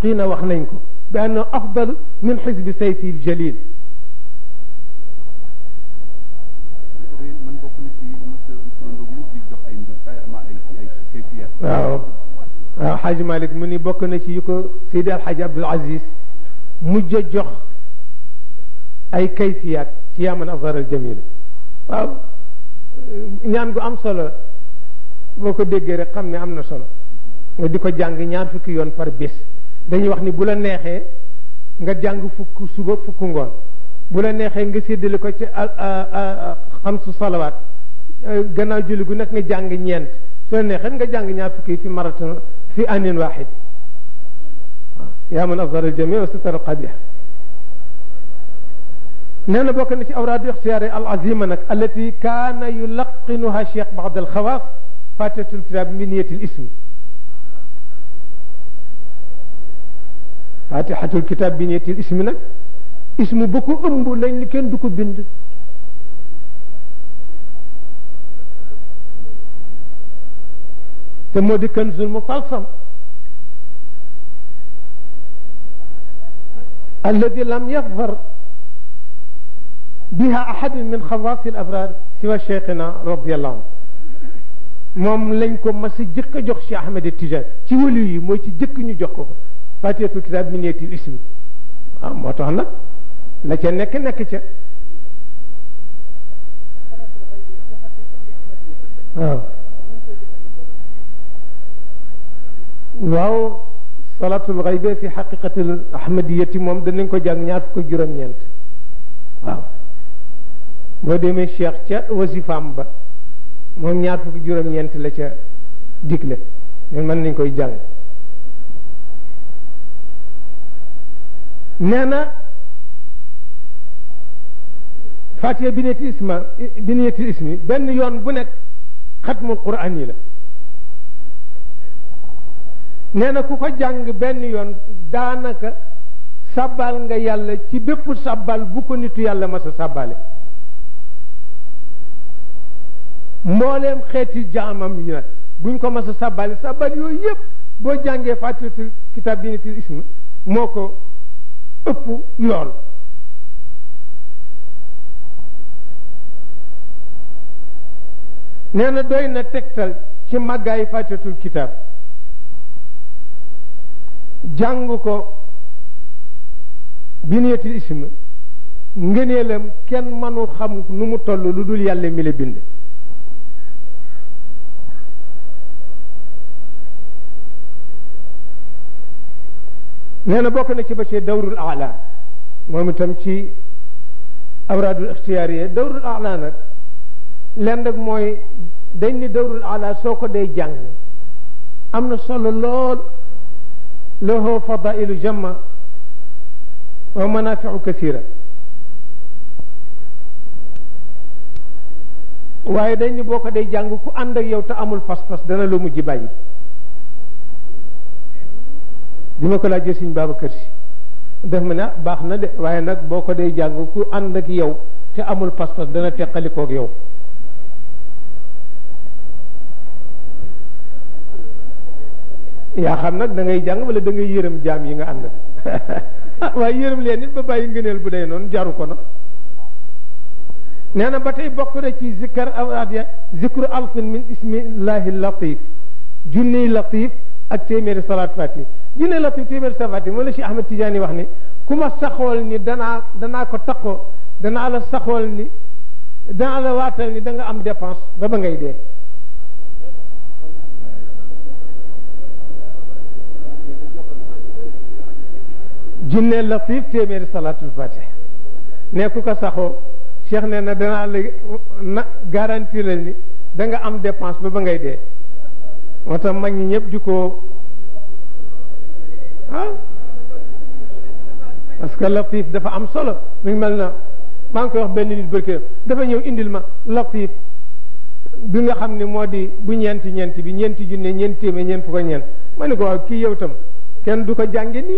muhaqqiqina wax nañ ko bi anna afdal min xisbi sayfi ljalil man bokk na ci monsieur Sow mu di jox ay mbir ay ma ay ay kayfiyaat. waaw waaw xaaji Malick mu ni bokk na ci yu ko Seydi Alxaaji Abdul Aziz mujj a jox ay kayfiyaat ci yaaman azhar al jamila waaw ñaan gu am solo boo ko déggee rek xam ne am na solo nga di ko jàng ñaar fukki yoon par bés dañuy wax ni bu la neexee nga jàng fukk suba fukk ngoon bu la neexee nga séddale ko ci xamsu salawaat gannaaw julli gu nekk nga jàng ñeent su la neexee nga jàng ñaar fukki fi maraton fi anin waxid waaw yaa man afdal aljami wa sitar alqabih nee na bokk na ci awraadu ixtiyaari al azima nag allati kaana yulaqinuha cheikh baad alxawaas fatihatul kitab bi niyatil ismi fatihatul kitab bi niyatil ismi nag ismu bu ko ëmb lañ ni kenn du ko bind te moo di kanzul mutalsam alladi lam yadhar biha ahad min xawaasi al abrar siwa cheikhina radiallahu anhu moom lañ ko mas a jëkk a jox Cheikh Ahmed Tijani ci wëlu yi mooy ci jëkk ñu jox ko ko fatihatul kitab bi niyatil ismi waaw moo tax nag la ca nekk nekk ca waaw waaw salatul xaybe fi xaqiqatil ahmadiyati moom danañ ko jàng ñaar fukk juróom-ñeent waaw boo demee cheikh ca wasifaam ba moom ñaar fukk juróom-ñeent la ca digle ñun mën nañ koy jàng nee na fatiha bi niyati isma bi niyati ismi benn yoon bu nekk xatmul quran yi la nee na ku ko jàng benn yoon daanaka sabbal nga yàlla ci bépp sabbal bu ko nitu yàlla mas a sabbale mbooleem xeeti jaamam yi nag buñ ko mas a sabbale sabbal yooyu yëpp boo jàngee fatihatul kitab bi niyati ismi moo ko ëpp yool nee na doy na tegtal ci màggaayu fatihatul kitab jàng ko biniyatil ism ngëneelam kenn mënul xam nu mu toll lu dul yàlla mi la bind nee na bokk na ci ba ci dawrul ala moom itam ci awraadul ixtiyaariya dawrul ala nag len rek mooy dañ ni dawrul ala soo ko day jàng am na solo lool lahu fadailu jamma wa manafiu kasira waaye dañ ni boo ko day jàng ku ànd ak yow te amul pas-pas dana la mujj bàyyi bi ma ko laajee Sëñ Babacar Si def ma ne ah baax na de waaye nag boo ko day jàng ku ànd ak yow te amul pas-pas dana teqalikoog yow yaa xam nag da ngay jàng wala da ngay yërëm jaam yi nga ànd ah waaye yërëm leen nit ba bàyyi ngëneel bu day noonu jaru ko nag nee na ba tey bokk na ci zikkar awraadiya zikru alfin min ismillahi latif junniy latif ak téeméeri salaat fati junniy latif téeméeri salaat fati moo la si Ahmed Tidiane wax ni ku ma saxool ni danaa danaa ko taqoo danaa la saxool ni danaa la waatal ni da nga am dépense ba ba ngay dee jinne latif téeméeri salaatul fatih ne ku ko saxoo cheikh ne na danaa la na garantie la ni da nga am dépense ba ba ngay dee moo tax mag ñi ñëpp di ko ah parce que latif dafa am solo mi ngi mel na maa ngi koy wax benn nit bërkë dafa ñëw indil ma latif bi nga xam ne moo di bu ñeenti ñeenti bi ñeenti junne ñeenti téeméer ñeent fukk ak ñeent ma ne ko waaw kii yow tam kenn du ko jànge nii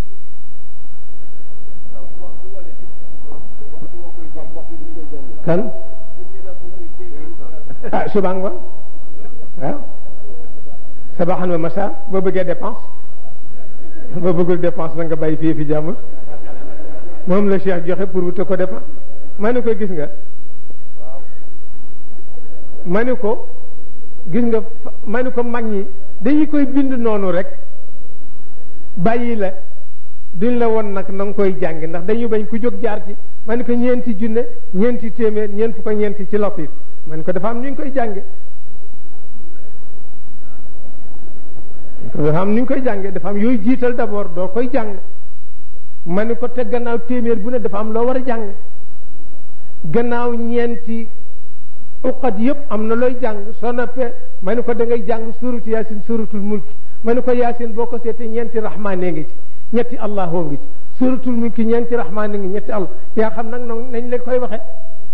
kan ah suba ngoon waaw sabaxan wa masa boo bëggee dépense ba bëggul dépense na nga bàyyi fii fi jàmbur moom la Cheikh joxe pour wute ko dépense ma ne ko gis nga ma ne ko gis nga ma ne ko mag ñi dañu koy bind noonu rek bàyyi la duñ la won nag na nga koy jàng ndax dañu bañ ku jóg jaar ci ma ne ko ñeenti junne ñeenti téeméer ñeent fu ko ñeenti ci latif ma ne ko dafa am ñu ngi koy jànge dafa am ni ñu koy jànge dafa am yooyu jiital d'abord doo koy jàng ma ne ko te gannaaw téeméer bu ne dafa am loo war a jàng gannaaw ñeenti uqat yëpp am na looy jàng soo noppee ma ne ko da ngay jàng suuratu yaasin suuratul mulki ma ne ko yaasin boo ko seetee ñeenti rahmaane ngi ci ñetti allahoo ngi ci suuratul mulki ñeenti rahmaane ngi ñetti allah yaa xam nag noonu nañ la koy waxe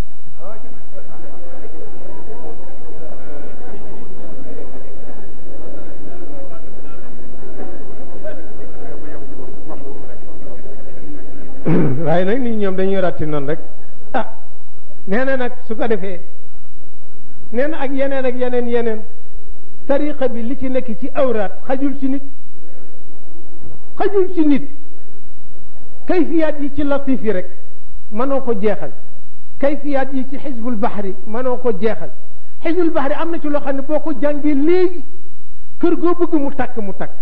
waaye nag nit ñoom dañuy ratti noonu rek ah nee na nag su ko defee nee na ak yeneen ak yeneen yeneen tariqa bi li ci nekk ci awraat xajul ci nit xajul ci nit kayfiyaat yi ci latif yi rek mënoo ko jeexal kayfiyaat yi ci xisbul baxri mënoo ko jeexal xisbul baxri am na ci loo xam ne boo ko jàngee léegi kër goo bëgg mu takk mu takk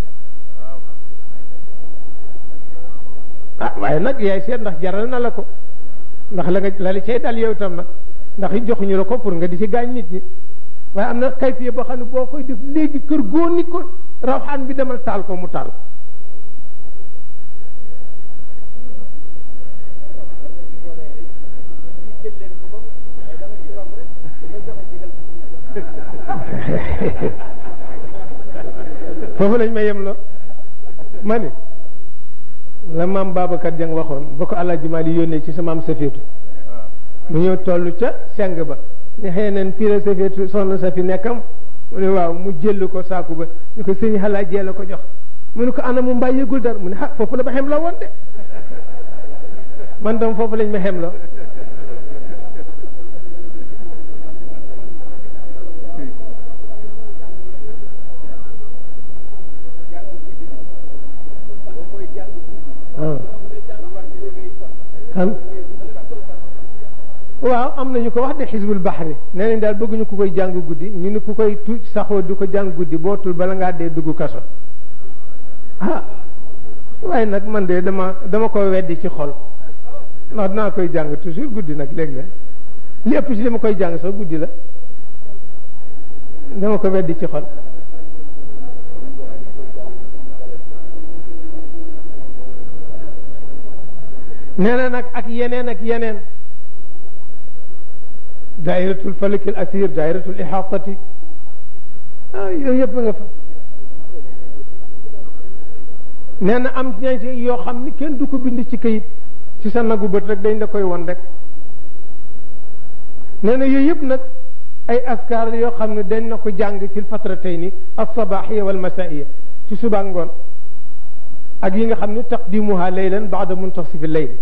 ah waaye nag yaay seet ndax jaral na la ko ndax la nga la li cay dal yow itam nag ndax it joxuñu la ko pour nga di ci gaañ nit ñi waaye am na kayfiya boo xam ne boo koy def léegi kër goo ni ko rawxaan bi demal taal ko mu taal ko foofu lañ ma yem la ma ni la maam Babacar Dieng waxoon ba ko Alaaji Maali yónnee ci sa maam Safeetu mu ñëw toll ca seng ba ne xëy neen fii la Safeetu soxna sa fi nekkam mu ne waaw mu jël ko saaku ba ñu ko sëñ xalaa jee la ko jox mu ne ko ana mu mbaa yëgul dara mu ne ah foofu la ma xem la woon de man tam foofu lañ ma xem la kan waaw am nañu ko wax de xisbul baxri nee nañ daal bëgguñu ku koy jàng guddi ñu ni ku koy tu saxoo du ko jàng guddi boo tul bala ngaa dee dugg kaso ah waaye nag man de dama dama ko weddi ci xol ndax dinaa koy jàng toujours guddi nag léeg-léeg li ëpp si dama koy jàng sax guddi la dama ko weddi ci xol nee na nag ak yeneen ak yeneen dairatul falakil asir dairatul ihatati ah yooyu yëpp nga fa nee na am ña ci yoo xam ni kenn du ko bind ci kayit ci sa nagu bët rek dañ la koy won rek nee na yooyu yëpp nag ay askar yoo xam ne dañ na ko jàng fil fatratayni alsabaxiya walmasaiya ci suba ngoon ak yi nga xam ne taqdimuha laylan baada muntasif al-layl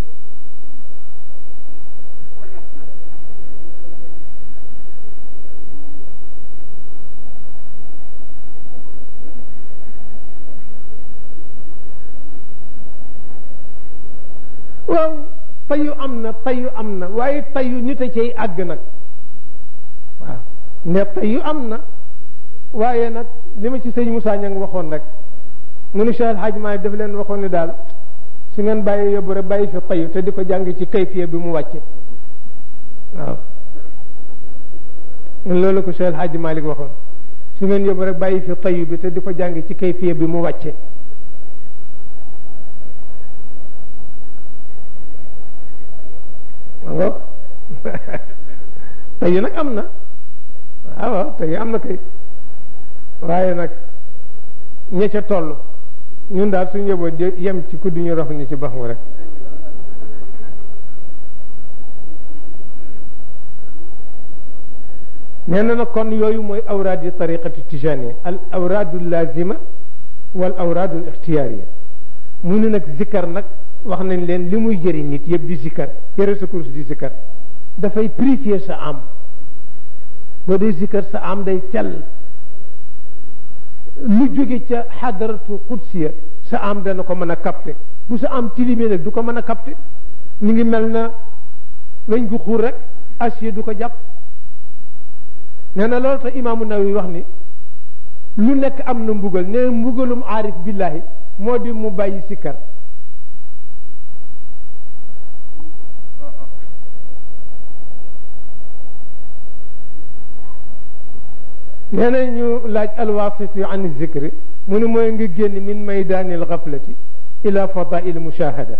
waaw tayu am na tayu am na waaye tayu nit a cay àgg nag waaw ne tayu am na waaye nag li ma ci sëñ Moussa Niang waxoon rek mu ni Cheikh El Hadj Maalik daf leen waxoon ni daal su ngeen bàyyi yóbbu rek bàyyi fi tayu te di ko jàng ci kayfiya bi mu wàcce waaw loolu ko Cheikh El Hadj Maalik waxoon su ngeen yóbbu rek bàyyi fi tayu bi te di ko jàng ci kayfiya bi mu wàcce ma ngoog tayu nag am na waaw waaw tayu am na kay waaye nag ña ca toll ñun daal suñu yóbboo yem ci ku duñu rox ni ci bax mu rek nee na nag kon yooyu mooy awraad yi tariqati tijaniya al awraadu lazima wal awraadu al ixtiyaariya mu ne nag zikkar nag wax nañ leen li muy jëriñ nit yëpp di zikkar yëre sa course di zikkar dafay purifier sa am boo dee zikkar sa am day sell lu jóge ca xadaratu qudsiya sa am dana ko mën a capter bu sa am tilimee nag du ko mën a capter ñu ngi mel na weñ gu xuur rek acier du ko jàpp nee na loolu tax imaamu Nawawi wax ni lu nekk am na mbugal nee na mbugalum aarif billahi moo di mu bàyyi sikkar nee na ñu laaj alwasitu an zikri mu ni mooy nga génn min maydaanil gaflati ila fadail mushahada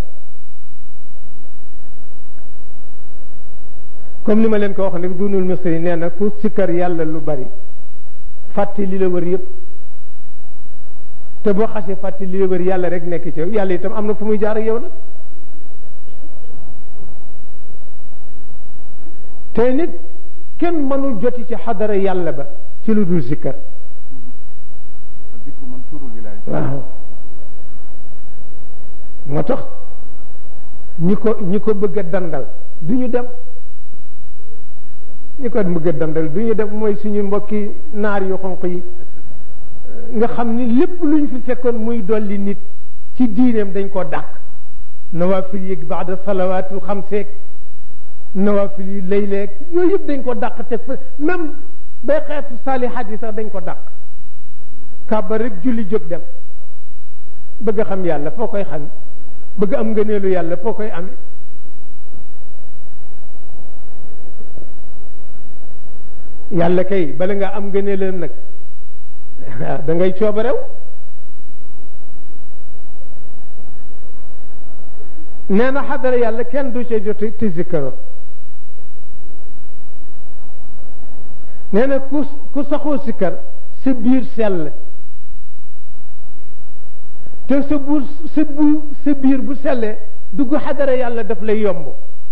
comme ni ma leen ko wax nag dunul misri nee na ku sikkar yàlla lu bari fàtte li la wër yëpp te boo xasee fàtte li la wër yàlla rek nekk ci yow yàlla itam am na fu muy jaar ak yow nag te nit kenn mënul joti ci xadara yàlla ba ci lu dul sikkar zikru mansurul wilaaya waaw moo tax ñi ko ñi ko bëgg a dandal du ñu dem ñi ko bëgg a dandal du ñu dem mooy suñu mbokki naar yu xonq yi nga xam ni lépp lu ñu fi fekkoon muy dolli nit ci diineem dañ ko dàq nawaafil yi baada salawaatu xam seeg nawaafil yi layleeg yooyu yëpp dañ ko dàq teg fa même bay xeetu saalihaat yi sax dañ ko dàq kàbba rek julli jóg dem bëgg a xam yàlla foo koy xam bëgg am ngëneelu yàlla foo koy amee yàlla kay bala nga am ngëneelam nag da ngay coobarew nee na xadara yàlla kenn du ca jot te zikkaro nee na ku ku saxoo sikkar sa biir sell te sa bu sa bu sa biir bu sellee dugg xadara yàlla daf lay yomb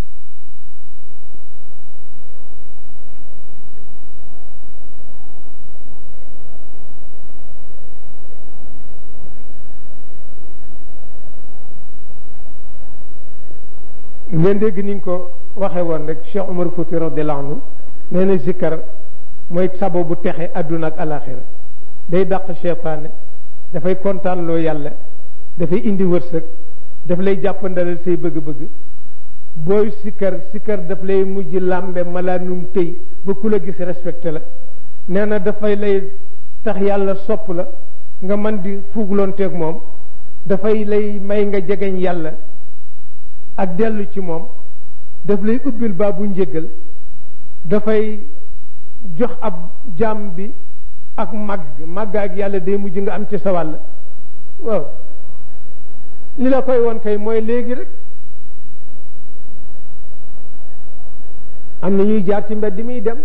ngeen dégg ni ñu ko waxee woon rek Cheikh Omar Fouti radiyallahu anhu nee na zikkar mooy sabo bu texe àdduna ak alaxira day dàq cheytaane dafay kontaan loo yàlla dafay indi wërsëg daf lay jàppandalal say bëgg-bëgg booy sikkar sikkar daf lay mujj làmbe malaanum tëy ba ku la gis respecté la nee na dafay lay tax yàlla sopp la nga man di fuugloonteeg moom dafay lay may nga jegeñ yàlla ak dellu ci moom daf lay ubbil baa bu njëgal dafay jox ab jaam bi ak màgg màgg ak yàlla day mujj nga am ci sa wàll waaw li la koy woon kay mooy léegi rek am na ñuy jaar ci mbedd mi dem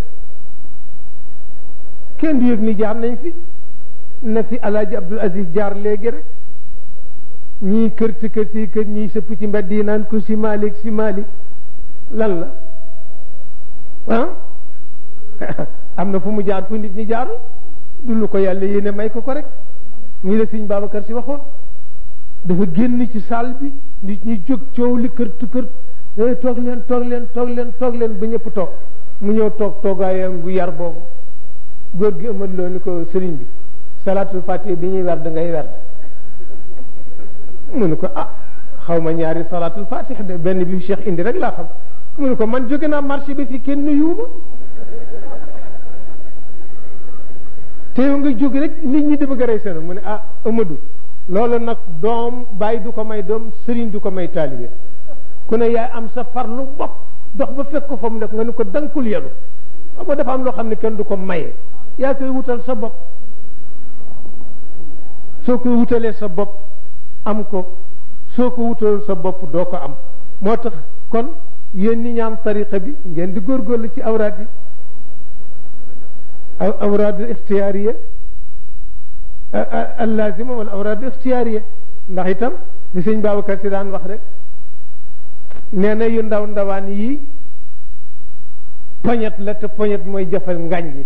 kenn du yëg ni jaar nañ fi na fi alaaji Abdul Aziz jaar léegi rek ñii kër ci kër ci kër ñii sëpp ci mbedd yi naan ko si Malick si Malick lan la ah am na fu mu jaar fu nit ñi jaarul du lu ko yàlla yéene may ko ko rek ñii la sëñ Babacar si waxoon dafa génn ci salle bi nit ñi jóg coow li kër tu kër toog leen toog leen toog leen toog leen ba ñëpp toog mu ñëw toog toogaayam bu yar boobu góor gi ëmad loo ni ko sëriñ bi salaatul fatiha bi ñuy werd ngay werd mu ne ko ah xaw ma ñaari salaatul fatiha de benn bi cheikh indi rek laa xam mu ne ko man jóge naa marché bi fi kenn nuyuuma te yow nga jóg rek nit ñi di bëgg a rey seen mu ne ah Amadou loolu nag doom bàyyi du ko may doom sëriñ du ko may taalibe ku ne yaay am sa farlu bopp dox ba fekk ko fa mu nekk nga ne ko dankul yelu xam nga dafa am loo xam ne kenn du ko maye yaa koy wutal sa bopp soo koy wutalee sa bopp am ko soo ko wutal sa bopp doo ko am moo tax kon yéen ñi ñaan tariqa bi ngeen di góorgóorlu ci awraad yi awraad ixtiyaariya allazima wala awraad ixtiyaariya ndax itam li sëñ Babacar si daan wax rek nee na yu ndaw ndawaan yii poñet la te poñet mooy jafal ngañ yi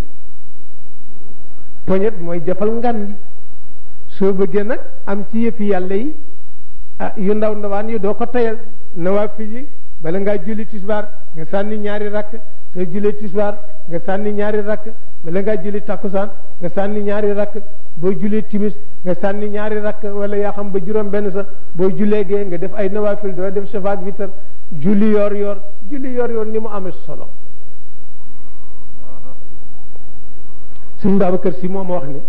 poñet mooy jafal ngan yi soo bëggee nag am ci yëfi yàlla yi ah yu ndaw ndawaan yi doo ko tayal nawaafil yi bala ngaa julli tisbaar nga sànni ñaari rakk soo jullee tisbaar nga sànni ñaari rakk bala ngaa julli takkusaan nga sànni ñaari rakk boo jullee timis nga sànni ñaari rakk wala yaa xam ba juróom benn sax boo jullee gee nga def ay nawafil doo def shafaak witar julli yor yor julli yor yor ni mu amee solo suñ Babacar Si moom wax ne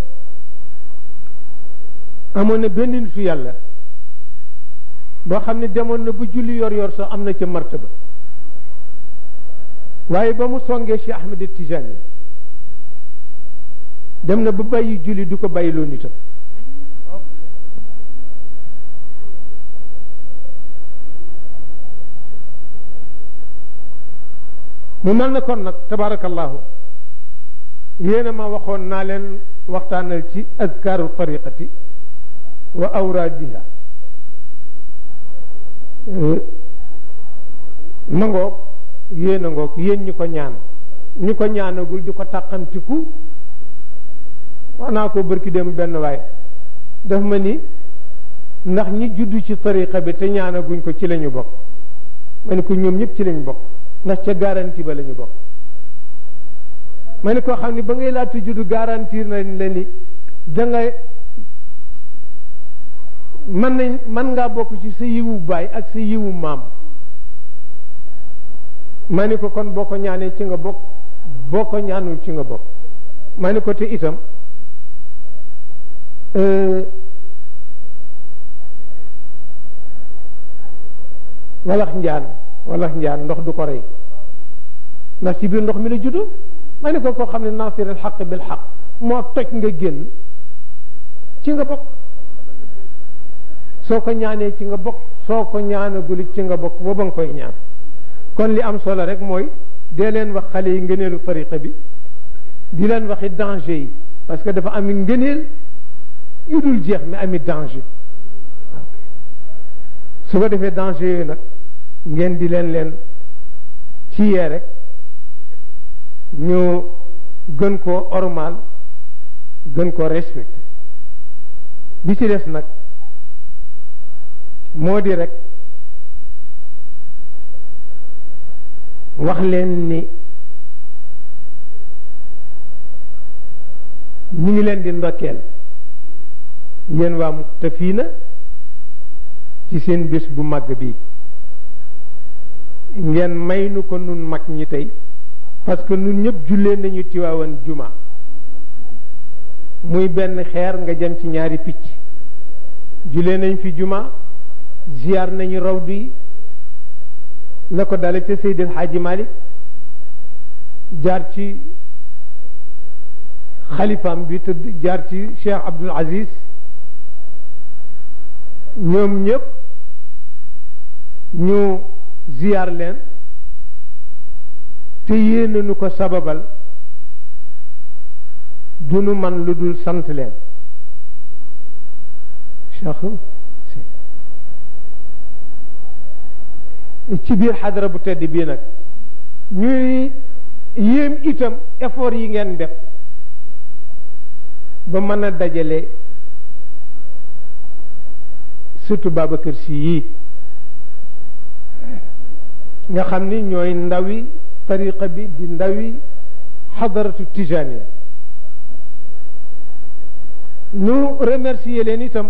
amoon na benn nitu yàlla boo xam ne demoon na ba julli yor yor sax am na ca martaba waaye ba mu songee Cheikh Ahmed Tijani dem na ba bàyyi julli du ko bàyyiloo nitam mu mel na kon nag tabarakallahu yéena ma waxoon naa leen waxtaanal ci azkaaru tariqati wa awraadiha nangoog yéen a ngoog yéen ñi ko ñaan ñi ko ñaanagul di ko tàqamtiku wax naa ko bërki dem benn waay daf ma ni ndax ñi juddu ci tariqa bi te ñaanaguñ ko ci la ñu bokk ma ne ko ñoom ñëpp ci lañ bokk ndax ca garanti ba la ñu bokk ma ne koo xam ne ba ngay laata juddu garantir nañ la ni da nga mën nañ mën ngaa bokk ci sa yiwu baay ak sa yiwu maam ma ni ko kon boo ko ñaanee ci nga bokk boo ko ñaanul ci nga bokk ma ni ko te itam walax njaan walax njaan ndox du ko rey ndax ci biir ndox mi la juddu ma ni ko koo xam ne naasir al xaq bil xaq moo toj nga génn ci nga bokk soo ko ñaanee ci nga bokk soo ko ñaanagul ci nga bokk ba ba nga koy ñaan kon li am solo rek mooy dee leen wax xale yi ngëneelu tariqa bi di leen waxi danger yi parce que dafa ami ngëneel yu dul jeex mi ami danger waaw su ko defee danger yooyu nag ngeen di leen leen ci yee rek ñu gën koo ormal gën koo respecté bi ci des nag moo di rek wax leen ni ñu ngi leen di ndokkeel yéen waa Muqtafina ci seen bés bu màgg bi ngeen may nu ko nun mag ñi tey parce que nun ñëpp jullee nañu tiwaawan juma muy benn xeer nga jëm ci ñaari picc jullee nañ fi juma ziyaar nañu rawdu yi la ko dale ca Seydi El Hadji Malick jaar ci xalifaam bi tëdd jaar ci Cheikh Abdoul Aziz ñoom ñëpp ñu ziyaar leen te yéene nu ko sababal du nu man lu dul sant leen Cheikh ci biir xadara bu tedd bii nag ñuy yéem itam effort yi ngeen def ba mën a dajale surtout Babacar Sy yii nga xam ni ñooy ndawi tariqa bi di ndawi xadaratu tijaniya ñu remercier leen itam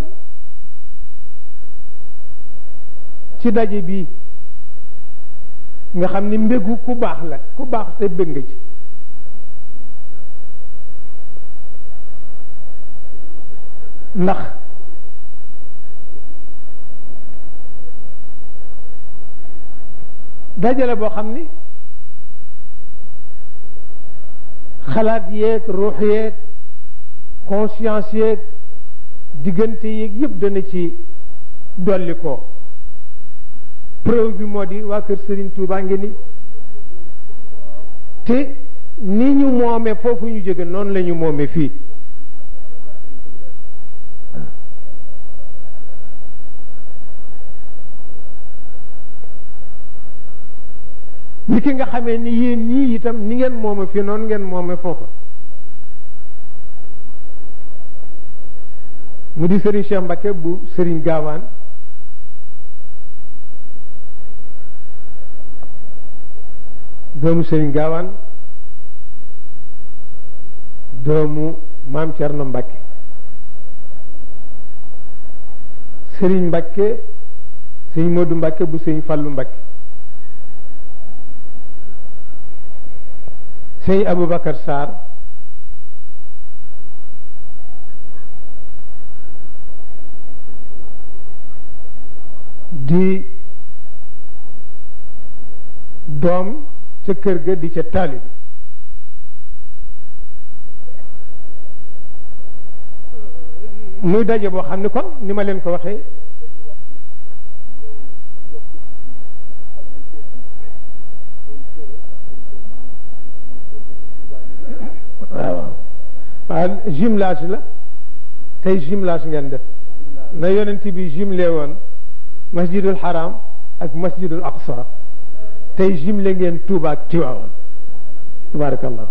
ci daje bi nga xam ni mbégu ku baax la ku baax te bëgg nga ci ndax dajale boo xam ni xalaat yeeg ruux yeeg conscience yeeg diggante yeeg yëpp dana ci dolli ko preuve bi moo di waa kër Serigne Touba ngi ni te ni ñu moome foofu ñu jóge noonu la ñu moome fii ni ki nga xamee ni yéen ñii itam ni ngeen moome fii noonu ngeen moome foofa mu di Serigne Cheikh Mbacké bu Serigne Gaawaan doomu sëriñ gaawaan doomu maam Cerno Mbàkke sëriñ Mbàkke sëriñ Moodu Mbàkke bu sëriñ Fallu Mbàkke sëriñ Aboubacar Sarr di doom ca kër ga di ca taalibi muy daje boo xam ne kon ni ma leen ko waxee waaw waaw jumelage la tey jumelage ngeen def na yonent bi jumelé woon masjidul haram ak masjidul aqsa tey jumelé ngeen Tuuba ak Tiwaawan tabarakallah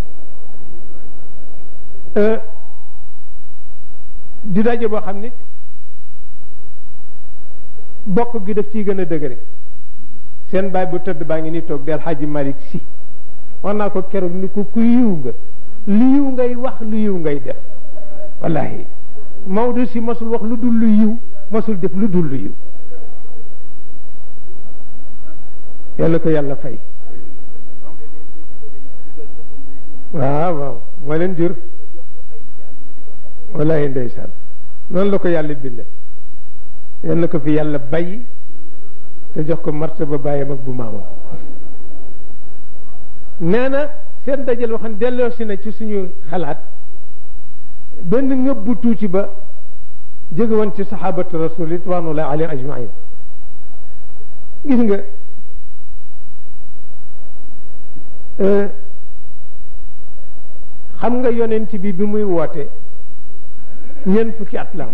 di daje boo xam ni bokk gi daf ciy gën a dëgëre seen baay bu tëdd baa ngi ni toog del Xaaji Malick Si wax naa ko keroog ni ko ku yiw nga lu yiw ngay wax lu yiw ngay def wallahi Maodo si masul wax lu dul lu yiw masul def lu dul lu yiw yàlla ko yàlla fay waaw waaw moo leen jur wallahi ndeysaan noonu la ko yàlla binde yal na ko fi yàlla bàyyi te jox ko martaba bàyyam ak bu maamam nee na seen dajal waxan delloo si na ci suñu xalaat benn ngëb bu tuuti ba jóge woon ci saxaabatu rasul ridwanullahi alayhim ajmain gis nga xam nga yonent bi bi muy woote ñeent fukki at la am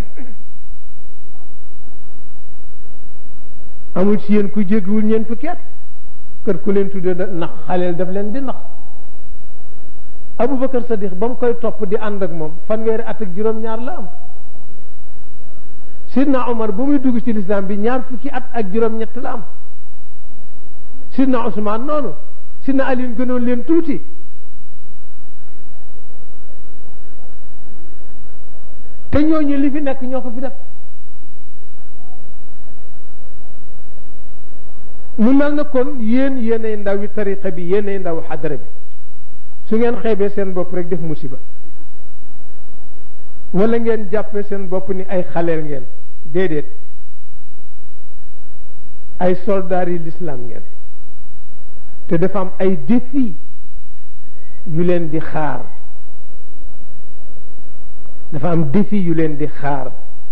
amul ci yéen ku jéggiwul ñeent fukki at kër ku leen tudde da nax xaleel daf leen di nax Aboubacar Sadiq ba mu koy topp di ànd ak moom fanweeri at ak juróom-ñaar la am Sidna Omar ba muy dugg ci lislaam bi ñaar fukki at ak juróom-ñett la am Sidna Ousmane noonu Sidna Ali gënoon leen tuuti te ñooñu li fi nekk ñoo ko fi def mu mel na kon yéen yéenay ndawi tariqa bi yéenay ndaw xadara bi su ngeen xeebee seen bopp rek def musiba wala ngeen jàppee seen bopp ni ay xaleel ngeen déedéet ay soldaar yi lislaam ngeen te dafa am ay défi yu leen di xaar dafa am défi yu leen di xaar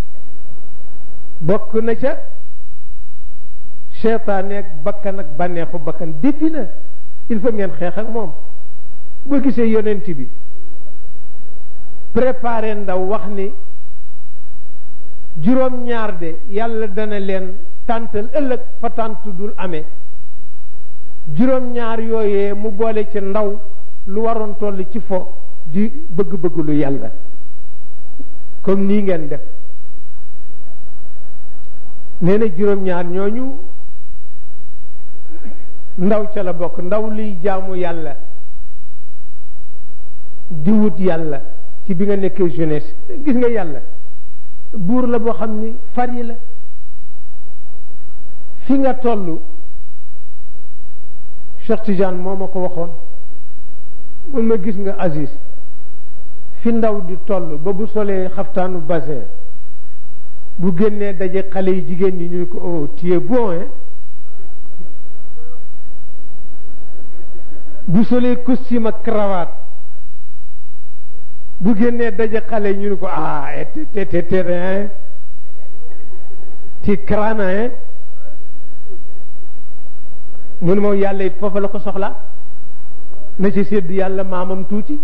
bokk na ca seytaane ak bakkan ak bànneexu bakkan défi la il faut ngeen xeex ak moom boo gisee yonent bi préparé ndaw wax ni juróom-ñaar de yàlla dana leen tàntal ëllëg fa tànt dul amee juróom-ñaar yooyee mu boole ci ndaw lu waroon toll ci fo di bëgg-bëgg lu yàlla comme nii ngeen def nee na juróom-ñaar ñooñu ndaw ca la bokk ndaw liy jaamu yàlla di wut yàlla ci bi nga nekkee jeunesse gis nga yàlla buur la boo xam ni far yi la fi nga toll Cheikh Tidiane moo ma ko waxoon mun ma gis nga Aziz fi ndaw di toll ba bu solee xaftaanu basin bu génnee daje xale yi jigéen ñi ñu ne ko oh tu es bon hein bu solee costume ak cravate bu génnee daje xale yi ñu ne ko ah te te te hein ti crana hein mu ne moom yàlla it foofu la ko soxla na ci sédd yàlla maamam tuuti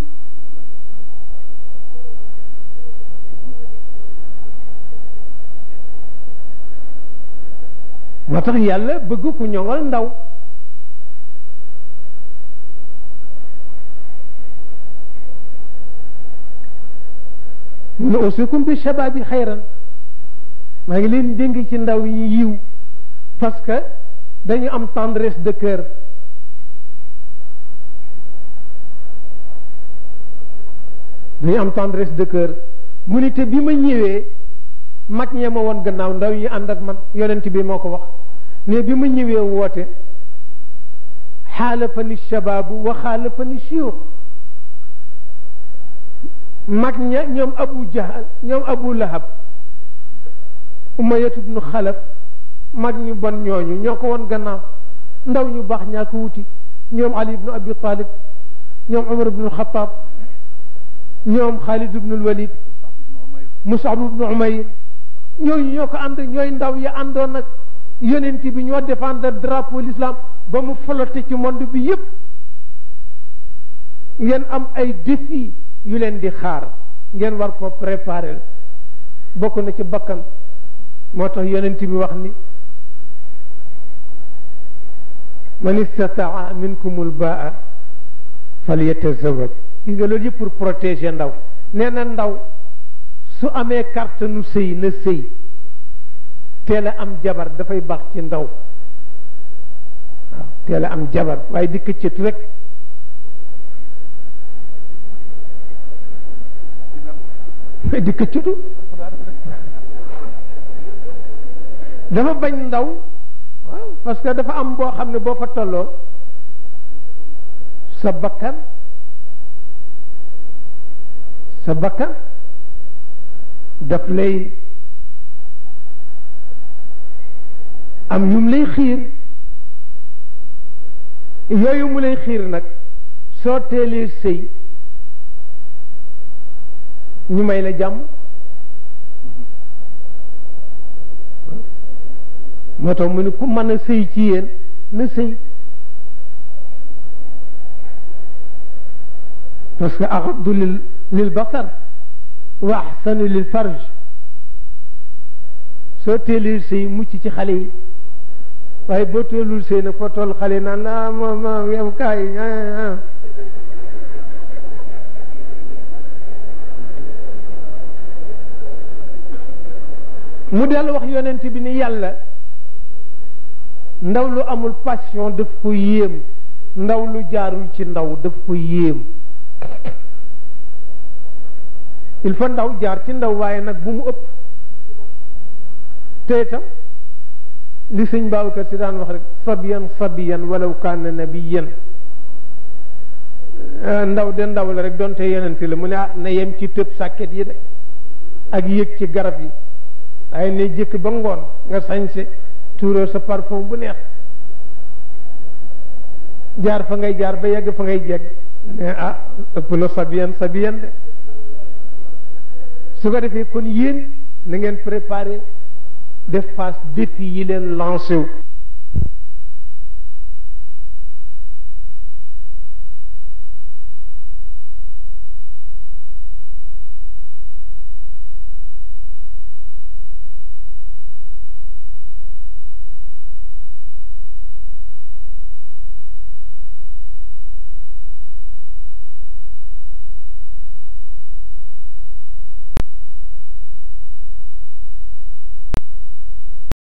moo tax yàlla bëgg ku ñoŋal ndaw mu ne usikum bi shababi xayran maa ngi leen dénk ci ndaw yi yiw parce que dañu am tendresse de cœur dañu am tendresse de cœur mu ni te bi ma ñëwee mag ñee ma woon gannaaw ndaw yi ànd ak man yonent bi moo ko wax ne bi ma ñëwee woote xaalafani shababu wa xaalafani shiyuux mag ña ñoom abu jahal ñoom abu lahab umayatu bnu xalaf mag ñu bon ñooñu ñoo ko woon gannaaw ndaw ñu baax ñaa ko wuti ñoom ali ibnu abi talib ñoom umar ibnu xataab ñoom xaalid ibnu walid musab ibnu umayr ñooñu ñoo ko ànd ñooy ndaw yi àndoon nag yonent bi ñoo défendre drapeau l'islam ba mu flotté ci monde bi yépp ngeen am ay défi yu leen di xaar ngeen war ko préparer bokk na ci bakkan moo tax yonent bi wax ni man istataa minkumul baa falyatazawaj gis nga loolu yëpp pour protéger ndaw nee na ndaw su amee carte nu sëy na sëy teel a am jabar dafay baax ci ndaw waaw teel a am jabar waaye di këccët rek di këccatu dafa bañ ndaw waaw parce que dafa am boo xam ne boo fa tolloo sa bakkan sa bakkan daf lay am yum lay xiir yooyu mu lay xiir nag soo teelee sëy ñu may la jàmm moo tax mu ne ku mën a sëy ci yéen na sëy parce que axaddu lil lil basar wa axsanu lil farj soo teelee sëy mucc ci xale yi waaye boo teelul sëy nag foo toll xale naan ah moom moom yow kaay mu dellu wax yonent bi ni yàlla ndaw lu amul passion daf ko yéem ndaw lu jaarul ci ndaw daf ko yéem il faut ndaw jaar ci ndaw waaye nag bu mu ëpp te itam li sëñ Babacar si daan wax rek sabiyan sabiyan walaw kaana nabiyan ndaw de ndaw la rek donte yenente la mu ne ah na yem ci tëb sàkket yi de ak yëg ci garab yi waaye ne jëkk ba ngoon nga sañse tuuroo sa parfum bu neex jaar fa ngay jaar ba yegg fa ngay jegg ne ah ëpp na sabiyan sabiyan de su ko defee kon yéen na ngeen préparé def face défi yi leen lancé wu